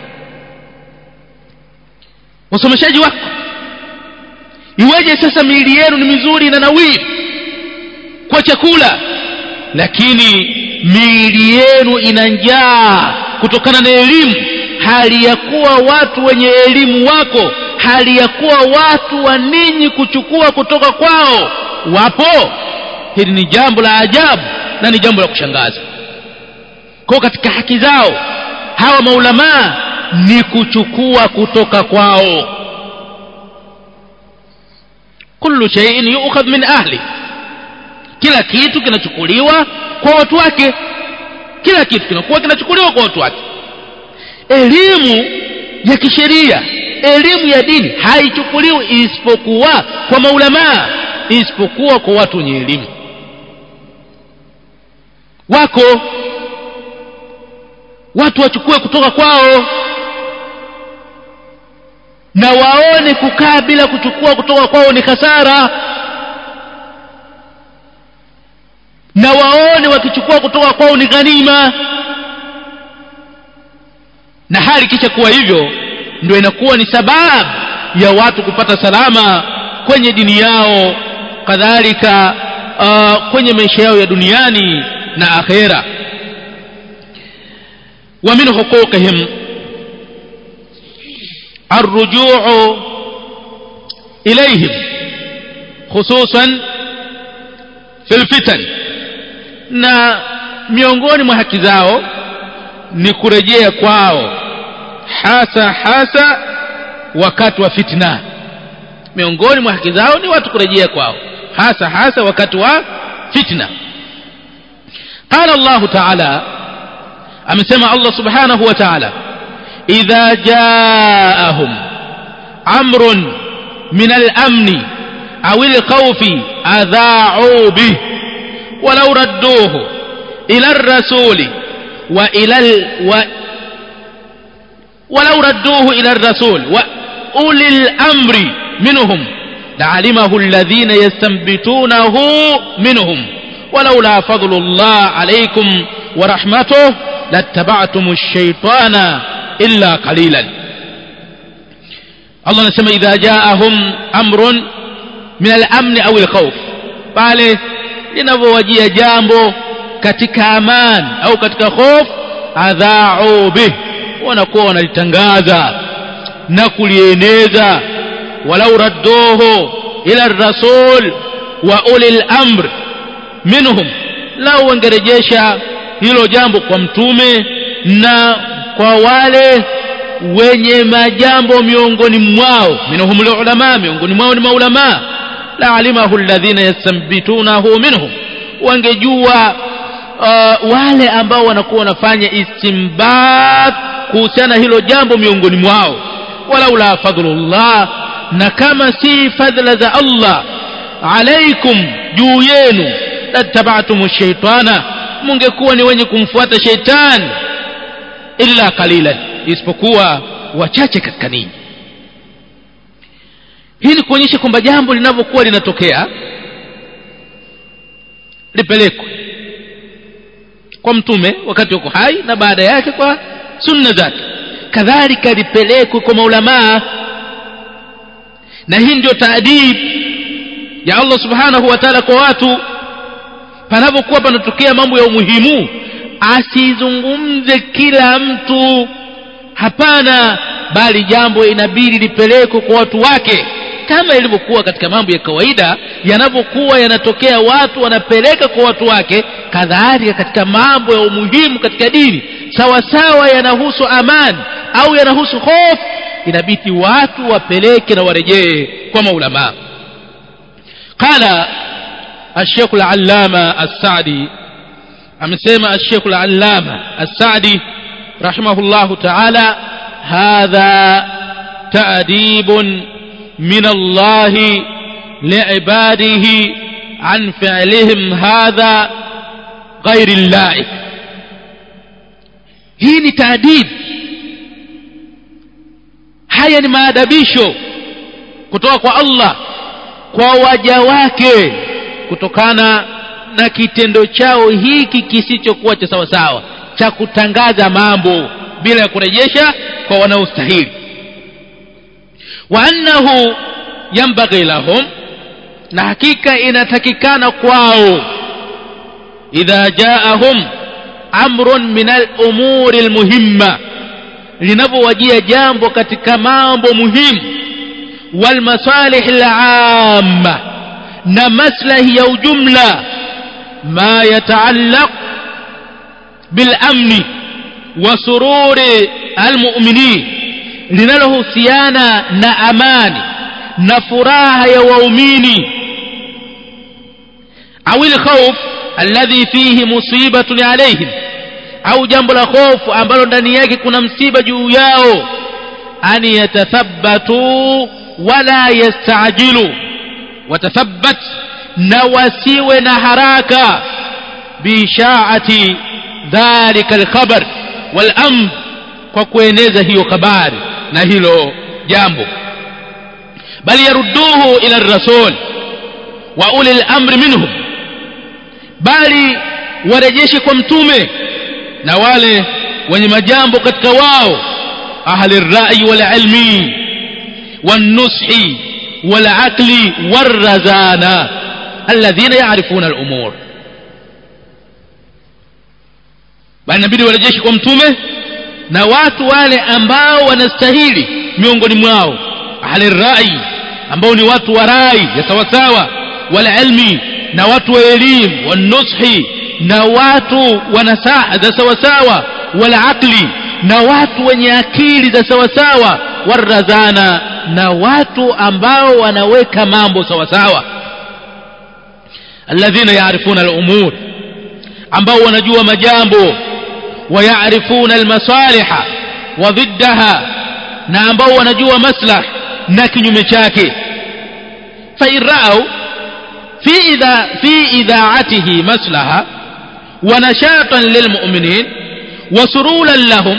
wasomeshaji wako iweje sasa miili yenu ni mizuri na nawiri kwa chakula lakini miili yenu ina njaa kutokana na elimu hali ya kuwa watu wenye elimu wako hali ya kuwa watu wa ninyi kuchukua kutoka kwao wapo hili ni jambo la ajabu na ni jambo la kushangaza kwa katika haki zao hawa maulamaa ni kuchukua kutoka kwao kullu shay'in yu'khadh min ahli kila kitu kinachukuliwa kwa watu wake kila kitu kinakuwa kinachukuliwa kwa watu wake elimu ya kisheria elimu ya dini haichukuliwi isipokuwa kwa maulamaa isipokuwa kwa watu wenye elimu wako watu wachukue kutoka kwao na waone kukaa bila kuchukua kutoka kwao ni hasara na waone wakichukua kutoka kwao ni ghanima na hali kisha kuwa hivyo ndio inakuwa ni sababu ya watu kupata salama kwenye dini yao kadhalika uh, kwenye maisha yao ya duniani na akhera wa min huquqihim الرجوع إليهم خصوصا في الفتن na miongoni mwa haki zao ni kurejea kwao hasa hasa wakati wa fitna miongoni mwa haki zao ni watu kurejea kwao hasa hasa wakati wa fitna قال الله تعالى amesema Allah subhanahu wa ta'ala idha jaahum amrun min al-amn aw al-khawf adha'u bih ولو ردوه إلى الرسول وإلى ال... و... ولو ردوه إلى الرسول وأولي الأمر منهم لعلمه الذين يستنبتونه منهم ولولا فضل الله عليكم ورحمته لاتبعتم الشيطان إلا قليلا الله نسمى إذا جاءهم أمر من الأمن أو الخوف pale linavyowajia jambo katika amani au katika hofu adhaau bih wanakuwa wanalitangaza na kulieneza walau radduhu ila rasul wa ulil amr minhum lau wangerejesha hilo jambo kwa mtume na kwa wale wenye majambo miongoni mwao minhum ulama miongoni mwao ni maulamaa laalimahu alladhina yastambitunahu minhum wangejua uh, wale ambao wanakuwa wanafanya istimbat kuhusiana hilo jambo miongoni mwao walaula fadlullah na kama si fadhila za Allah alaikum juu yenu latabatumu shaitana mungekuwa ni wenye kumfuata sheitani illa qalilan isipokuwa wachache katika ninyi hii ni kuonyesha kwamba jambo linavyokuwa linatokea lipelekwe kwa mtume wakati yuko hai na baada yake kwa sunna zake kadhalika lipelekwe kwa maulamaa na hii ndio taadib ya Allah subhanahu wa ta'ala kwa watu panapokuwa panatokea mambo ya umuhimu asizungumze kila mtu hapana bali jambo inabidi lipelekwe kwa watu wake kama ilivyokuwa katika mambo ya kawaida yanavyokuwa yanatokea watu wanapeleka kwa watu wake kadhalika katika mambo ya umuhimu katika dini sawa sawa yanahusu amani au yanahusu hofu inabidi watu wapeleke na warejee kwa maulama qala الشيخ العلامة السعدي أمسيما الشيخ العلامة السعدي رحمه الله تعالى هذا تأديب من الله لعباده عن فعلهم هذا غير اللائق hii ni taadib haya ni maadabisho kutoka kwa allah kwa waja wake kutokana na kitendo chao hiki kisichokuwa cha sawasawa cha kutangaza mambo bila ya kurejesha kwa wanaostahili wa annahu yambaghi lahum na hakika inatakikana kwao idha jaahum amrun min al-umuri al-muhimma linapowajia jambo katika mambo muhimu wal masalih al-amma na maslahi ya ujumla ma yataallaq bil amni wa sururi al-mu'minin linalohusiana na amani na furaha ya waumini au al-khawf alladhi fihi musibatun alaihim au jambo la hofu ambalo ndani yake kuna msiba juu yao an yatathabbatu wala yastajilu watathabbat na wasiwe na haraka biishaati dhalika alkhabar walamr kwa kueneza hiyo habari na hilo jambo bali yarudduhu ila rasul wa uli lamri minhum bali warejeshe kwa mtume na wale wenye majambo katika wao ahli rai walilmi والنصح والعقل والرزانة الذين يعرفون الأمور bali inabidi warejeshi kwa mtume na watu wale ambao wanastahili miongoni mwao ahli rai ambao ni watu wa rai ya sawasawa wala ilmi na watu wa elimu wanushi na watu wa nasaha za sawasawa wala aqli na watu wenye akili za sawasawa warazana na watu ambao wanaweka mambo sawasawa alladhina yaarifuna al-umur ambao wanajua majambo ويعرفون المصالح وضدها na ambao wanajua maslah na kinyume chake فإن رأوا في إذا في إذاعته مصلحة ونشاطا للمؤمنين وسرولا لهم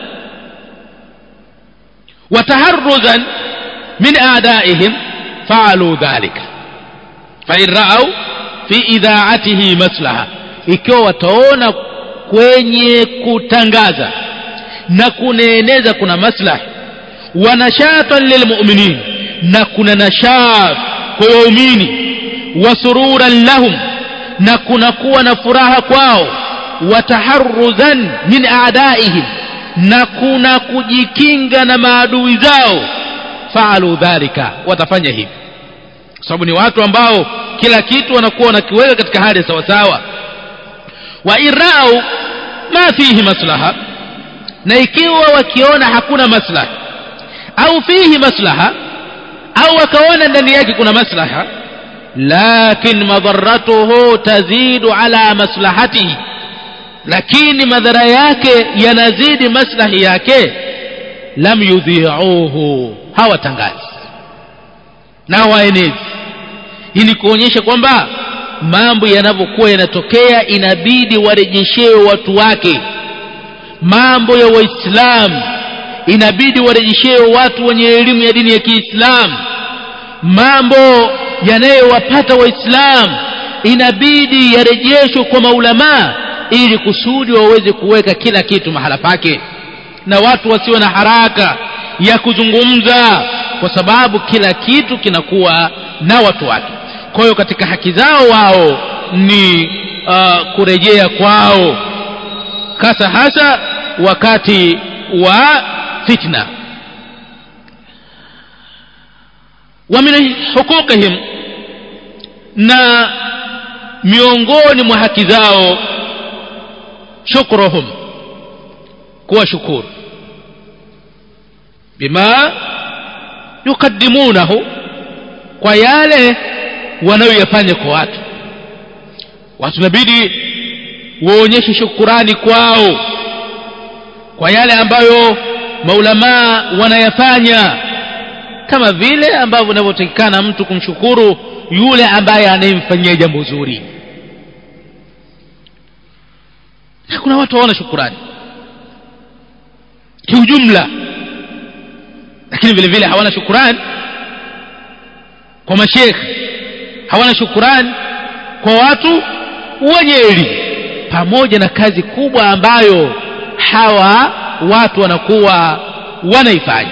وتهرزا من أعدائهم فعلوا ذلك فإن رأوا في إذاعته مصلحة ikiwa wataona kwenye kutangaza na kunaeneza kuna maslahi wa nashatan lilmuminin na kuna nashat kwa waumini wa sururan lahum na kuna kuwa na furaha kwao wa taharruzan min aadaihim na kuna kujikinga na maadui zao faalu dhalika watafanya hivi kwa sababu ni watu ambao kila kitu wanakuwa wanakiweka katika hali sawasawa wa irau ma fihi maslaha na ikiwa wakiona hakuna maslaha au fihi maslaha au wakaona ndani yake kuna maslaha lakin madharatuhu tazidu ala maslahatihi lakini madhara yake yanazidi maslahi yake lam yudhiuhu hawatangazi na waenezi ili kuonyesha kwamba mambo yanavyokuwa yanatokea inabidi warejeshewe watu wake mambo ya waislamu inabidi warejeshewe watu wenye elimu ya dini ya kiislamu mambo yanayowapata waislamu inabidi yarejeshwe kwa maulamaa ili kusudi waweze kuweka kila kitu mahala pake na watu wasiwe na haraka ya kuzungumza kwa sababu kila kitu kinakuwa na watu wake kwa hiyo katika haki zao wao ni uh, kurejea kwao hasa hasa wakati wa fitna wa min huquqihim na miongoni mwa haki zao shukruhum kuwa shukuru bima yukaddimunahu kwa yale wanayoyafanya kwa watu watu inabidi waonyeshe shukurani kwao kwa yale ambayo maulamaa wanayafanya kama vile ambavyo inavyotakikana mtu kumshukuru yule ambaye anayemfanyia jambo zuri na kuna watu hawana shukurani kiujumla lakini vile vile hawana shukurani kwa mashekhe hawana shukurani kwa watu wenye elimu pamoja na kazi kubwa ambayo hawa watu wanakuwa wanaifanya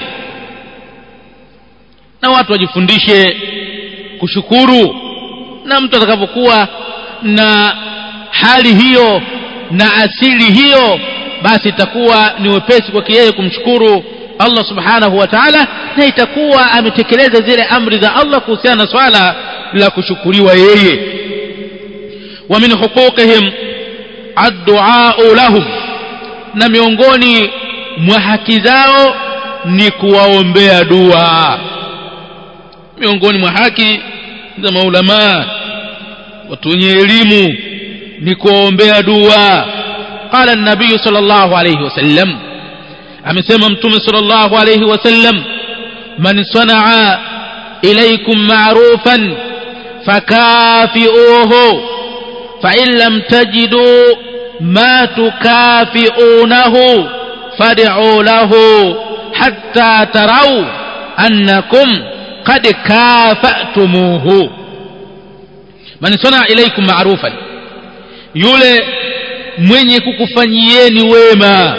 na watu wajifundishe kushukuru na mtu atakapokuwa na hali hiyo na asili hiyo basi itakuwa ni wepesi kwake yeye kumshukuru Allah subhanahu wa ta'ala na itakuwa ametekeleza zile amri za Allah kuhusiana na swala la kushukuriwa yeye wa min huquqihim addu'a lahum na miongoni mwa haki zao ni kuwaombea dua miongoni mwa haki za maulama watu wenye elimu ni kuwaombea dua qala an-nabiy sallallahu alayhi wasallam amesema mtume sallallahu alayhi wasallam man sanaa ilaykum ma'rufan fakafi'uhu fa in lam tajidu ma tukafi'unahu fad'u lahu hatta taraw annakum qad kafa'tumuhu man sanaa ilaykum ma'rufan yule mwenye kukufanyieni wema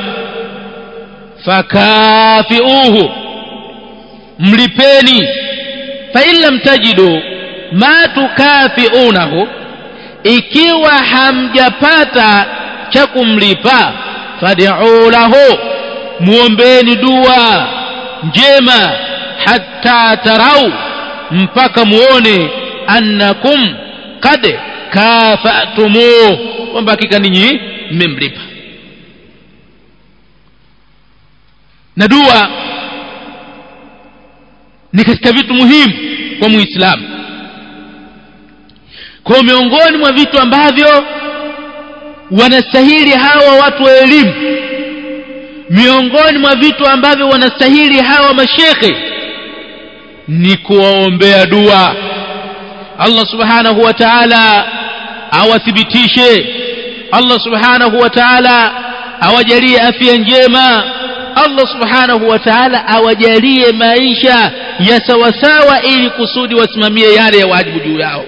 fakafiuhu mlipeni fa in lam tajidu ma tukafiunahu ikiwa hamjapata cha kumlipa fad'u lahu muombeni dua njema hatta tarau mpaka muone annakum qad kafatumuh kwamba hakika ninyi mmemlipa na dua ni katika vitu muhimu kwa muislamu kwa miongoni mwa vitu ambavyo wanastahili hawa watu wa elimu miongoni mwa vitu ambavyo wanastahili hawa mashekhe ni kuwaombea dua Allah subhanahu wa ta'ala awathibitishe Allah subhanahu wa ta'ala awajalie afya njema Allah subhanahu wa ta'ala awajalie maisha ya sawasawa ili kusudi wasimamie yale ya wajibu juu yao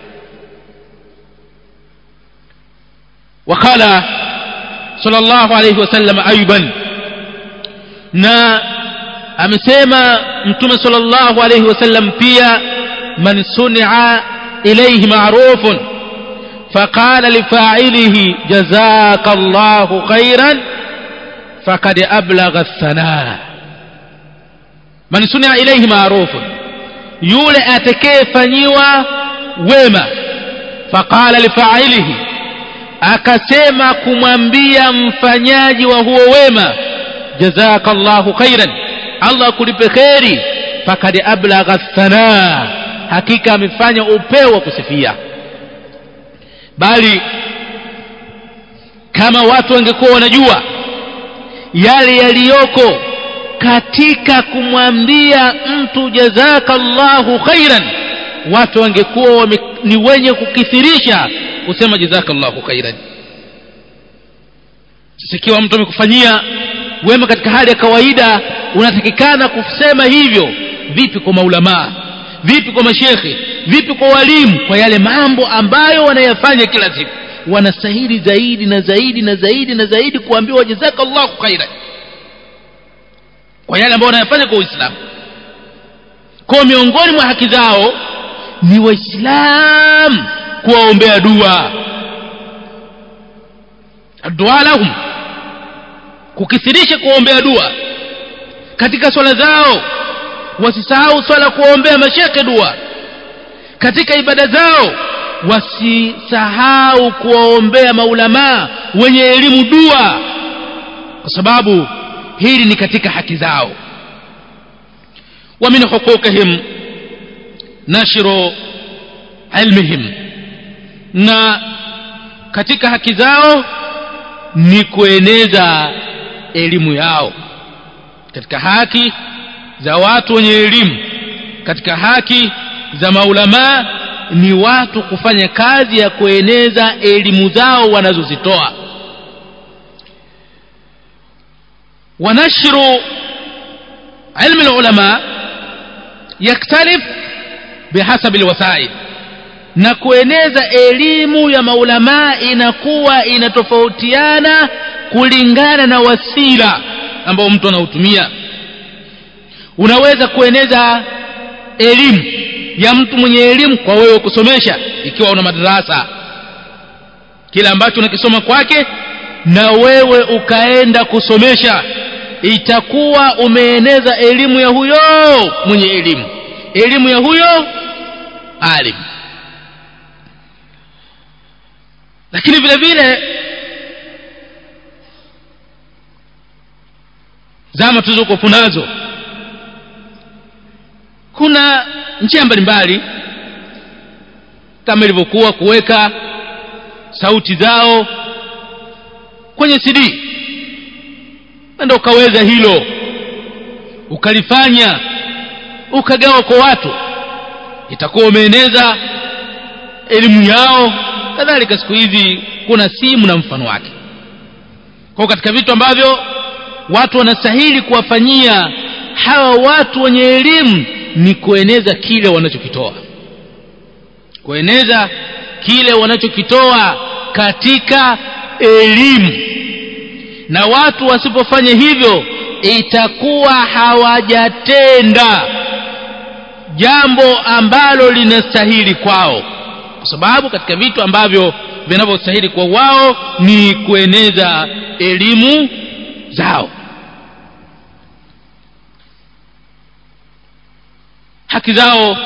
وقال صلى الله عليه وسلم أيضا na amesema mtume sallallahu alayhi wasallam pia man suni'a ilayhi ma'rufun faqala lifa'ilihi jazakallahu khairan faqad ablagha ath-thana man suni'a ilayhi ma'rufun yule atakayefanyiwa wema faqala lifa'ilihi akasema kumwambia mfanyaji wa huo wema jazakallahu khairan Allah akulipe kheri fakad ablagha thana hakika amefanya upeo wa kusifia bali kama watu wangekuwa wanajua yale yaliyoko katika kumwambia mtu jazakallahu khairan watu wangekuwa ni wenye kukithirisha kusema jazakallahu khairan sasa ikiwa mtu amekufanyia wema katika hali ya kawaida unatakikana kusema hivyo vipi kwa maulamaa vipi kwa mashekhe vipi kwa walimu kwa yale mambo ambayo wanayafanya kila siku wanastahili zaidi na zaidi na zaidi na zaidi kuambiwa jazakallahu khairan kwa yale ambayo wanayafanya kwa uislamu kwa miongoni mwa haki zao ni waislamu kuwaombea dua dua lahum kukithirisha kuombea dua katika swala zao wasisahau swala kuombea masheke dua katika ibada zao wasisahau kuwaombea maulamaa wenye elimu dua kwa sababu hili ni katika haki zao wa min huquqihim nashru ilmihim na katika haki zao ni kueneza elimu yao katika haki za watu wenye elimu katika haki za maulamaa ni watu kufanya kazi ya kueneza elimu zao wanazozitoa wanashru ilmu lulama yaktalif bihasabi lwasail na kueneza elimu ya maulamaa inakuwa inatofautiana kulingana na wasila ambao mtu anautumia unaweza kueneza elimu ya mtu mwenye elimu kwa wewe kusomesha ikiwa una madarasa kile ambacho unakisoma kwake na wewe ukaenda kusomesha itakuwa umeeneza elimu ya huyo mwenye elimu elimu ya huyo alim lakini vile vile zama tulizokuwa nazo kuna njia mbalimbali kama ilivyokuwa kuweka sauti zao kwenye cd ndio ukaweza hilo ukalifanya ukagawa kwa watu itakuwa umeeneza elimu yao kadhalika siku hizi kuna simu na mfano wake kwa katika vitu ambavyo watu wanastahili kuwafanyia hawa watu wenye elimu ni kueneza kile wanachokitoa kueneza kile wanachokitoa katika elimu na watu wasipofanya hivyo itakuwa hawajatenda jambo ambalo linastahili kwao kwa sababu katika vitu ambavyo vinavyostahili kwa wao ni kueneza elimu zao haki zao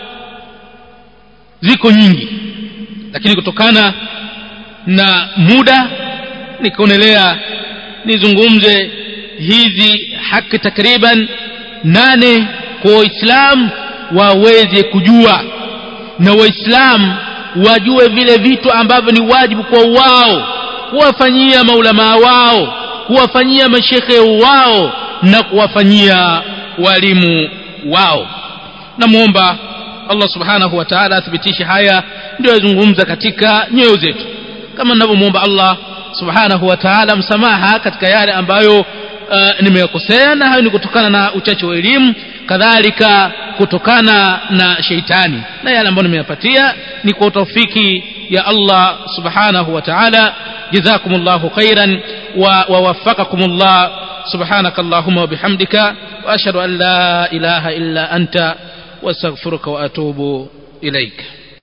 ziko nyingi lakini kutokana na muda nikaonelea nizungumze hizi haki takriban nane kwa waislamu waweze kujua na waislamu wajue vile vitu ambavyo ni wajibu kwa wao kuwafanyia maulamaa wao kuwafanyia mashekhe wao na kuwafanyia walimu wao namwomba allah subhanahu wa taala athibitishe haya ndio yazungumza katika nyoyo zetu kama ninavyomwomba allah subhanahu wa taala msamaha katika yale ambayo uh, nimeyakosea na hayo ni kutokana na uchache wa elimu kadhalika kutokana na sheitani na yale ambayo nimeyapatia ni kwa taufiki ya allah subhanahu wa taala جزاكم الله خيرا ووفقكم الله سبحانك اللهم وبحمدك واشهد ان لا اله الا انت واستغفرك واتوب اليك